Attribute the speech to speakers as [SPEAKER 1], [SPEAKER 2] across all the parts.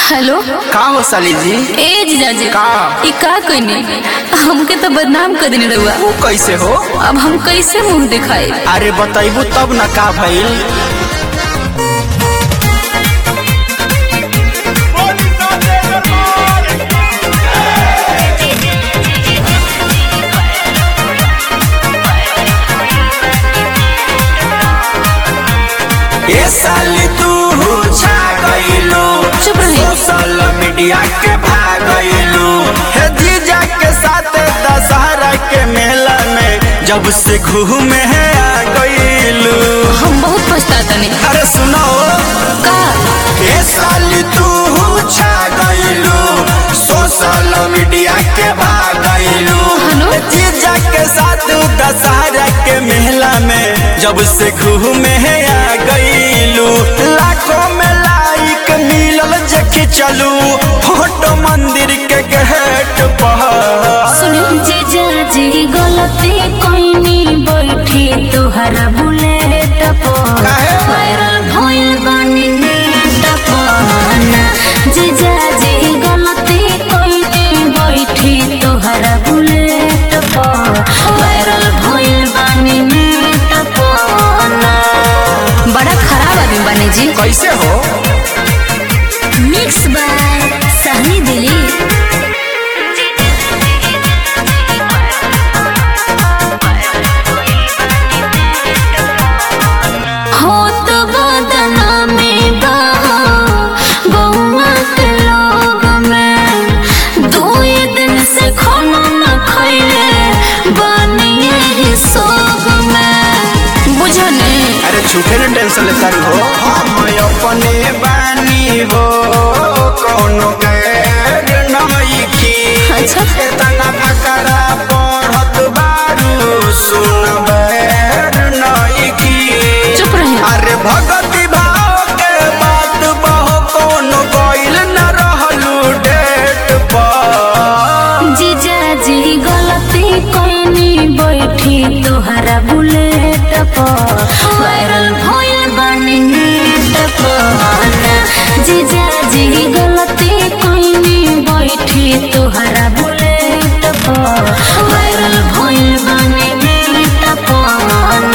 [SPEAKER 1] Hello
[SPEAKER 2] का हो साली जी
[SPEAKER 1] ए जीजाजी
[SPEAKER 2] का?
[SPEAKER 1] ई का कइनी हमके तो बदनाम कर देने रहुआ
[SPEAKER 2] वो कैसे हो
[SPEAKER 1] अब हम कैसे मुंह दिखाई
[SPEAKER 2] अरे बताइबू तब न का भइल ये साली तू छा गइलू
[SPEAKER 1] चुप रही।
[SPEAKER 2] सोशल मीडिया के भागइलू हे जीजा के साथ दशहरा के मेला में जब से घूमे है आ गइलू
[SPEAKER 1] हम बहुत पछताता नहीं
[SPEAKER 2] अरे सुनो
[SPEAKER 1] का
[SPEAKER 2] ये साली तू छा गइलू सोशल मीडिया के भागइलू
[SPEAKER 1] हेलो?
[SPEAKER 2] जीजा के साथ दशहरा के मेला में जब से घूमे है आ गइलू लाखों में लाइक मिलल जके चलू फोटो मंदिर के गेट पर
[SPEAKER 1] सुनो जीजाजी गलती कोइनी बैठी तोहरा बुलेट पर
[SPEAKER 2] काहे?
[SPEAKER 1] वायरल भइल बानी नेट पर ना जीजाजी गलती कोइनी बैठी तोहरा बुलेट पर वायरल भइल बानी नेट पर ना बड़ा खराब आदमी बने जी
[SPEAKER 2] कैसे हो
[SPEAKER 1] मिक्स बाय सहनी दिली हो तो बदना में बहा बउआ के लोग में दो दिन से खाना न खैले बनिए ही सोग में बुझने
[SPEAKER 2] अरे झूठे ने टेंशन लेता हो हम अपने बानी हो कोनो गैर नहीं की
[SPEAKER 1] अच्छा।
[SPEAKER 2] इतना फकरा पढ़त बारू सुन बैर नहीं की
[SPEAKER 1] चुप रहे
[SPEAKER 2] अरे भगति भाव के बात बहु कोनो गइल न रहलू डेट पर
[SPEAKER 1] जीजाजी गलती कोइनी बैठी तोहरा बुलेट पर वायरल भइल बानी नेट पर जीजाजी गलती कोइनी बैठी तोहरा बुलेट पर वायरल भइल बानी नेट पर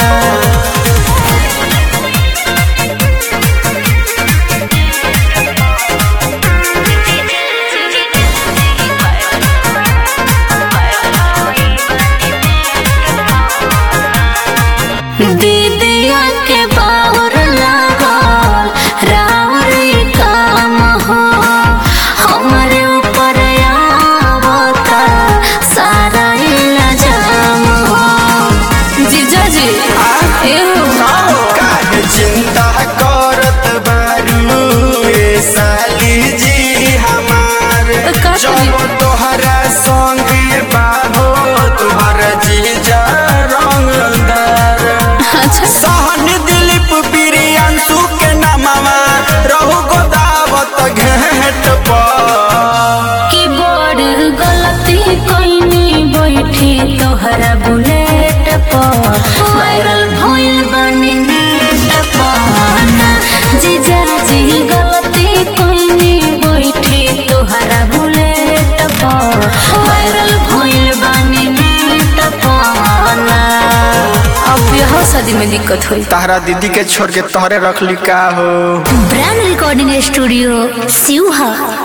[SPEAKER 1] दीदिया के बाउर लागल राउर ई काम हो हमरे ऊपर आवता सारा इल्जाम हो जीजा जी एहो
[SPEAKER 2] काहे चिंता करत बारू ए साली जी हमार
[SPEAKER 1] तो का
[SPEAKER 2] जब
[SPEAKER 1] करी?
[SPEAKER 2] तोहरा संगे बाहो तोहर जीजा रंगदार
[SPEAKER 1] अच्छा
[SPEAKER 2] सहन दिलीप प्रियांशु के नामवा रहु गोदावत घेट पर
[SPEAKER 1] की बड़ गलती कोइनी बैठी तोहरा बुलेट पर वायरल भइल बानी नेट पर ना जीजा जी गलती कोइनी बैठी तोहरा बुलेट पर वायरल भइल बानी नेट पर ना अब यह शादी में दिक्कत हुई
[SPEAKER 2] तारा दीदी के छोड़ के तोहरे रख ली का हो
[SPEAKER 1] ब्रांड रिकॉर्डिंग स्टूडियो सिवहा